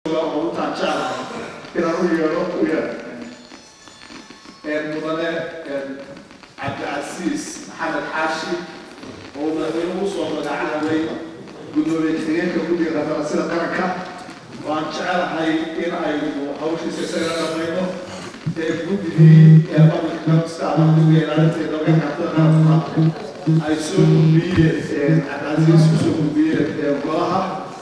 oo utaan jeclahay inaan u yeedho u yeedho mudane cabdicasiis maxamed xaashi oo madaxweynuhu usoo magacaabay gudoomiye ku-xigeenka guddiga qandaraasyada qaranka waan jecelahay in aynu hawshiisa isagana dhamayno ee guddigii public healthka ama guddiga ilaalinteeda laga xafida qaranka ay soo gudbiyeen cabdicasiis kusoo gudbiyeen golaha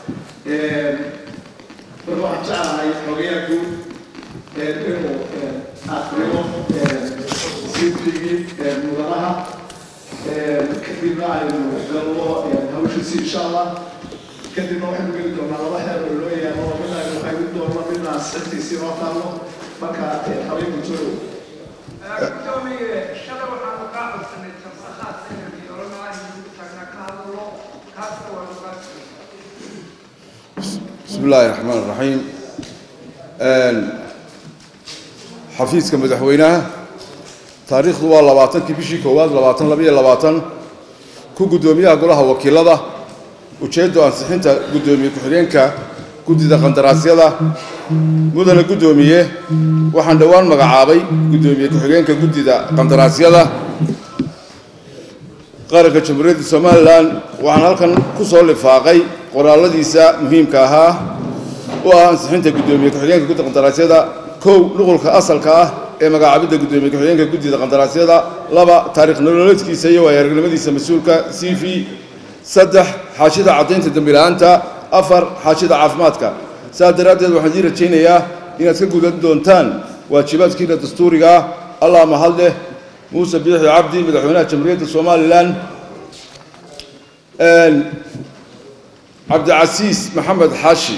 marka waxaan jeclahay xogayaa guud inuu akrimo sidrigii mudanaha kadibna aynu galno hawshiisi insha allah kadibna waxaynu geli doonaa laba xeer oo loo yaalo midna aynu qaybin doonno midna sixtiisii noo taalno marka habeenku joogo gudoomiye shalay waxaanu kaa codsanay jamsakhaad sanadkii oranaa inuu tagna ka hadlo kaasna waanu kaa بسم الله الرحمن الرحيم xafiiska madaxweynaha taariikhdu waa labaatankii bishii koowaad labaatan labiyo labaatan ku guddoomiyaha golaha wakiilada ujeeddo ansixinta guddoomiye ku-xigeenka guddida qandaraasyada mudane guddoomiye waxaan dhowaan magacaabay guddoomiye ku-xigeenka guddida qandaraasyada qaranka jamhuuriyadda somalilan waxaan halkan ku soo lifaaqay qoraaladiisa muhiimka ahaa u ah ansixinta guddoomiye ku-xigeenka guddida qandaraasyada kow nuqulka asalka ah ee magacaabidda guddoomiye ku-xigeenka guddida qandaraasyada laba taariikh nololeedkiisa iyo waayo-aragnimadiisa mas-uulka c v saddex xaashida caddaynta dembila'aanta afar xaashida caafimaadka saas daraaddeed waxaan idii rajaynayaa inaad ka gudan doontaan waajibaadkiina dastuuriga ah allah mahad leh muuse biixi cabdi madaxweynaha jamhuuriyadda somalilan cabdicasiis maxamed xaashi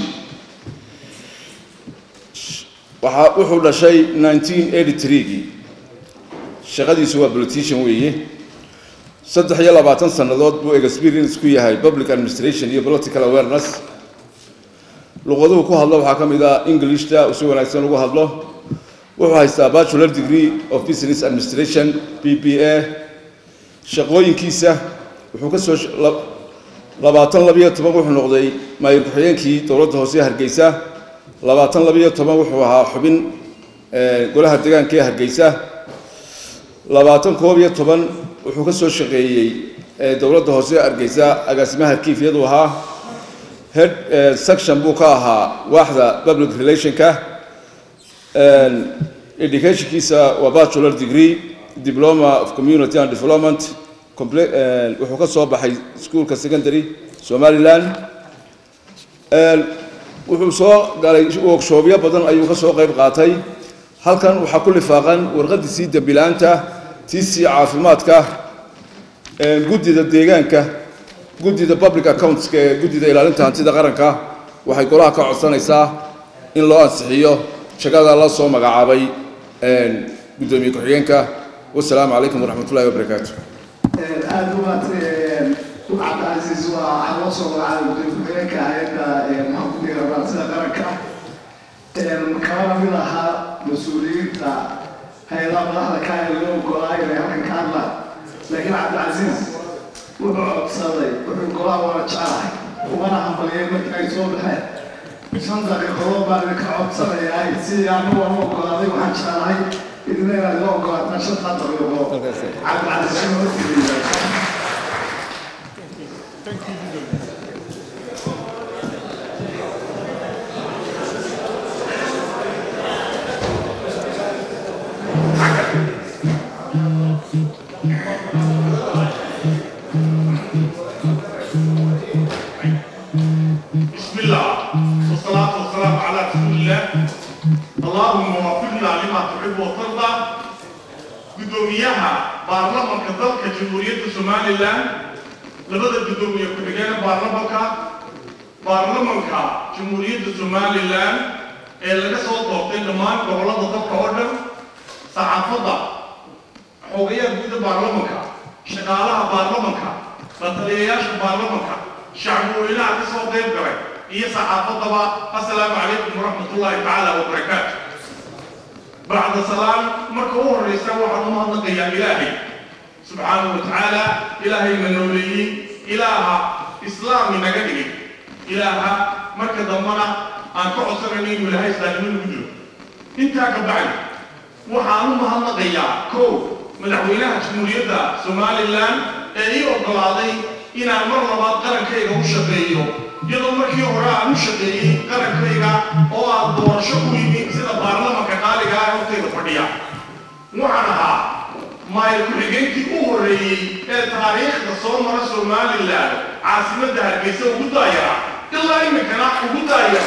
waxaa wuxuu dhashay 1983gii shaqadiisu waa politician weeye saddex iyo labaatan sannadood buu experience ku yahay public administration iyo political awareness luqaduhu ku hadlo waxaa ka mid ah englishta si wanaagsan ugu hadlo wuxuu haystaa bachelor degree of business administration b b a shaqooyinkiisa wuxuu ka soo labaatan labiyo toban wuxuu noqday maayir ku-xigeenkii dowladda hoose hargeysa labaatan labiyo toban wuxuu ahaa xubin golaha deegaanka ee hargeysa labaatan koob iyo toban wuxuu ka soo shaqeeyey dowladda hoose hargeysa agaasimaha harkiifyadu ahaa head section buu ka ahaa waaxda public relationka educationkiisa waa bachelor degree diploma of community and development wuxuu ka soo baxay iskuolka secondary somaliland wuxuu soo galay workshoobyo badan ayuu ka soo qayb qaatay halkan waxaa ku lifaaqan warqadiisii dembilaanta tiisii caafimaadka guddida deegaanka guddida public accountska ee guddida ilaalinta hantida qaranka waxay golaha ka codsanaysaa in loo ansixiyo shaqada la soo magacaabay guddoomiye ku-xigeenka wasalaamu calaykum waraxmat ullahi wabarakaatu aada u maad cabdicasiis waa waxaa loo soo magacaabay gudoomiye ku-xigeenka hay-adda maxaa ku dhiga raadsida qaranka kala mid ahaa mas-uuliyiinta hay-adaha madaxda ka ee loo ogolaayo inay halkan ka hadlaan laakiin cabdicasiis wuxuu codsaday wuxuu golaha waana jecelahay umana hambaliyay markii ay soo baxeen shan daqiiqadood baan idinka codsanayaa sidii anigu aan u ogolaaday waxaan jecelahay idina inaad ila ogolaataan shantaa daqiiqadood cabdicasiis inuu horteliya بسم الله والصلاة والسلام على رسول الله اللهم وفقنا لما تحب وترضى قدوميها بارلمان كذلك جمهورية سومالي لان لبدا قدومية كبيرة بارلمان بارلمان جمهورية سومالي لان اللي قصوا طوقتين لمان قبل ضبط أوردر صحافة حوغية قد بارلمان شغالها بارلمان بطلياش بارلمان shacbuweynaha ka soo qayb galay iyo saxaafadaba assalaamu calaykum waraxmat ullaahi tacaala wabarakaatu bacda salaam marka u horreysa waxaan u mahadnaqayaa ilaahay subxaanahu wa tacaala ilaahay na nooleeyey ilaaha islaam inaga dhigay ilaaha marka dambana aan ka codsanayno inuu ilaahay islaamnimo nagu jiro intaa ka bacdi waxaan u mahadnaqayaa kow madaxweynaha jamhuuriyadda somalilan ee ii oggolaaday inaan mar labaad qarankayga u shaqeeyo iyadoo markii hore aan u shaqeeyey qarankayga oo aan doorasho ku yimi sida baarlamanka qaaliga ah ee hortayda fadhiya waxaan ahaa maayir ku-xigeenkii u horreeyey ee taariikhda soo mara somalilan caasimadda hargeysa ugu daayara ilaa iminkana ugu daaya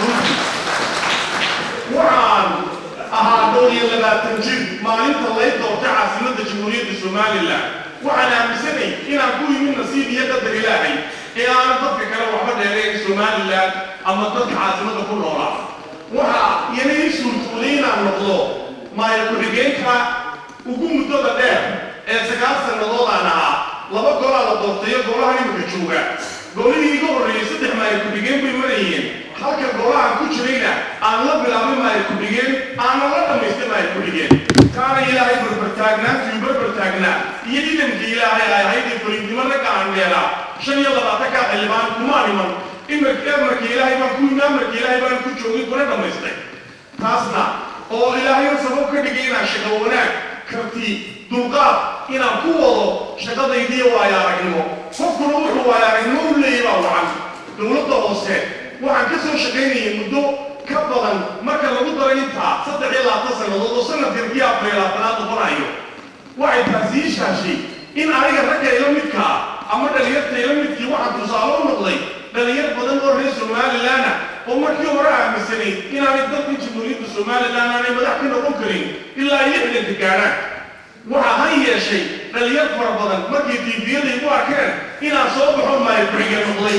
waxaan ahaa dhowr iyo labaatan jir maalinta lay doortay caasimadda jamhuuriyadda somalilan waxaan aaminsanay inaan ku yimid nasiib iyo qadar ilaahay ee aanan dadka kale waxba dheerayn somalilan ama dadka caasimadda ku noolaa waxaa iyana ii suurtuulay inaan noqdo maayir ku-xigeenka ugu muddada dheer ee sagaal sannadood aan ahaa laba golaa la doortayo golaha iminka jooga golihii iga horreeyey saddex maayir ku-xigeen bay marayeen halka golahan ku jirayna aan la bilaabay maayir ku-xigeen aanan la dhammaystay maayir ku-xigeen kaana ilaahay barbartaagnaantii barbartaagnaa iyo idanka ilaahay ay ahayd ee fariidnimo ragga aan dheelaa shan iyo labaatanka xildhibaan kuma dhiman imarka amarka ilaahay baan ku yimi amarka ilaahay baan ku joogay kuna dhammaystay taasna oo ilaahayna sabab ka dhigay inaan shaqo wanaag karti dulqaad inaan ku wado shaqadaydiiyo waayo aragnimo qofkuna wuxuu waayo aragnimo u leeyahy baa wacan dowladda hoose waxaan ka soo shaqaynayay muddo ka badan marka lagu daro intaa saddex iyo labaatan sannadood oo sanadkan kii afar iyo labaatanaad noqonayo waxay taasi ii shaashay in aniga ragga ila midkaa ama dhalinyarta ila midkii waxaan tusaale u noqday dhalinyar badan oo reer somalilanna oo markii hore aaminsanayd inaanay dalka jamhuuriyadda somalilan aanay madax ka noqon karin ilaa ay lixdanka gaadhaan waxaa han yeeshay dhalinyar fara badan markay tiifiyada igu arkeen inaan soo baxo maayo ku-xigeen noqday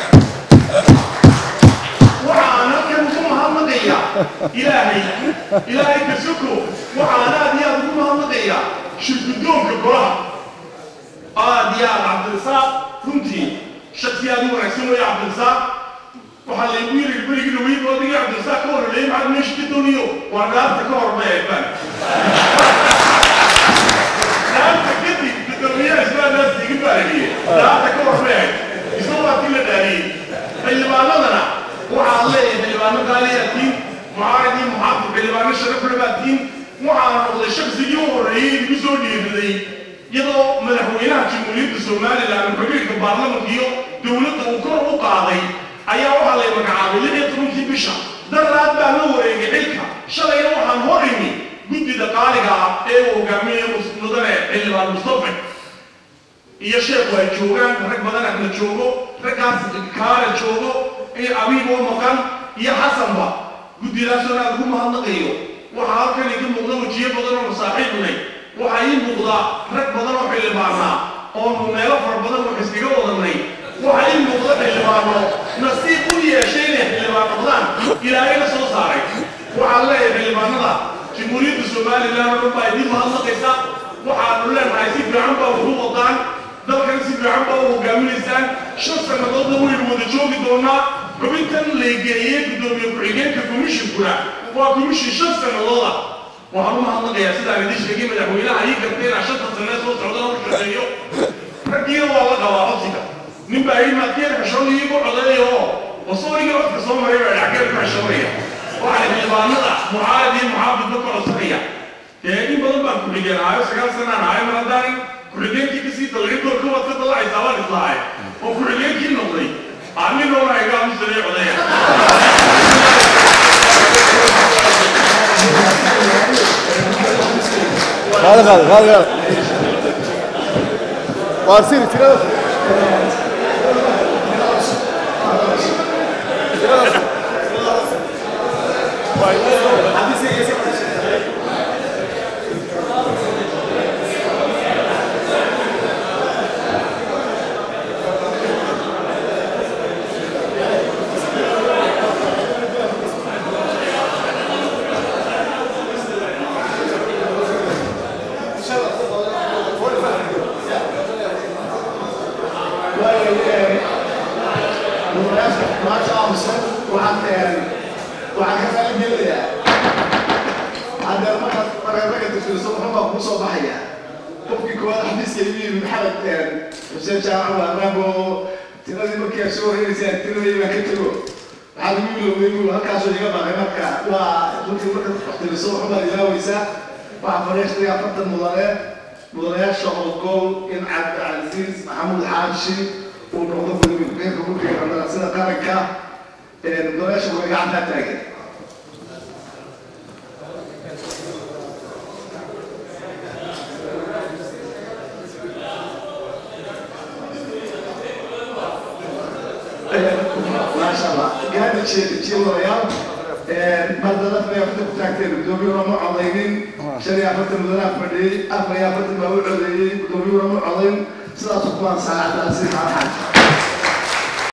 waxaan halkan ugu mahadnaqayaa ilaahay ilaahay kasoko waxaan aad iyo aad ugu mahadnaqayaa shirgudoonka golaha aad iyo aad cabdirasaaq runtii shaksi aad u wanaagsan weeye cabdirasaaq waxaa laygu yiri berigii dhaweyd odaygii cabdirasaaq ka horreeyay maxaad meesha ka dooniyo waa dhaarta ka hormay eebaan dhaarta kadib gudoomiyaha islaanaas iga baariyey dhaarta ka hormay isna waa tii la dhaariyey xildhibaanadana waxaad leeyahay xildhibaano qaaliyatiin mucaaradii muxaafid xildhibaano sharafle baatiin waxaana noqday shaksigii u horreeyey igu soo dhiiriday iyadoo madaxweynaha jamhuuriyadda somalilan xubinka baarlamanka iyo dowladda uu kor u qaaday ayaa waxaa lay magacaabay lix iyo tobankii bisha daraad baa la wareegay xilka shalayna waxaan hor imi guddida qaaliga ah ee uu hogaaminaya mudane xildhibaan mustafa iyo sheekhu ay joogaan rag badan ahna joogo raggaas kaale joogo abiiboo maqan iyo xasanba guddidaasoo aad ugu mahadnaqayo waxaa halkan iga muuqda wejiyo badan oo masaaxiibnay waxaa ii muuqda rag badan oo xildhibaanaa oonu meelo fara badan wax iskaga wadanay waxaa ii muuqda xildhibaano nasiib u yeeshay inay xildhibaan noqdaan ilaahayna soo saaray waxaan leeyahay xildhibaanada jamhuuriyadda somalilan oo dhan baa idiin mahadnaqaysa waxaanu leenahay si fiican baa wuxu wadaan dalkan si fiican baa u hogaaminaysaan shan sannadoodna waynu wada joogi doonaa xubintan laygeeyey guddoomiye ku-xigeenka commishinkuna waa commishin shan sannadooda waxaan u mahadnaqayaa sidaan idiin sheegay madaxweynaha ii gartay inaan shanta sanee soo socdana u shaqeeyo raggiina waa la qabaa codsiga nin baa yidhi maadkeeda xishoon iigu codeeyo oo wasooniga codka soo maray baa dhackeeda ku xishoonaya waxaa xildhibaanada mucaarad iyo muxaafidba ka codsanaya dee in badan baan ku-xigeen ahayo sagaal sanaan ahayo mar haddaan ku-xigeenkii kasii dalcin door ka waad ka dalacaysaa waan islahay oo ku-xigeenkii noqday aaninoona iga aamusanay codeeya Hadi hadi hadi hadi. Varsın içine. maasha amsan waxaan waxaan ka faalin gelinayaa haddee markaad mareeraga tirtiriso muxuu baa kuu soo baxaya qofkii koowaad xafiiska igu yimi maxamed xuseen jaamac waa raabo tiradii markii aad soo horeynaysa tiradii baan ka tego waxaad igu ilowday buu halkaasoo iga baaqay marka waa runtii marka waxtiriso waxbaad ilaaweysaa waxaa fadhiistay afartan mudane mudanayaasha oo gool in cabdicasiis maxamuud xaashi uu noqdo gudoomiye ku-xigeenka guddiga qandaraasyada qaranka mudanayaasha way gacantaa taagan maasha allah gaadi jeedjiilayaal mardada afar iyo afartan ku taagteen gudoomiyuhuna ma codaynin shan iyo afartan mudanaha fadhiyey afar iyo afartan baa u codeeyey gudoomiyuhuna ma codayn sidaas kuwaan saacadaasi maxaa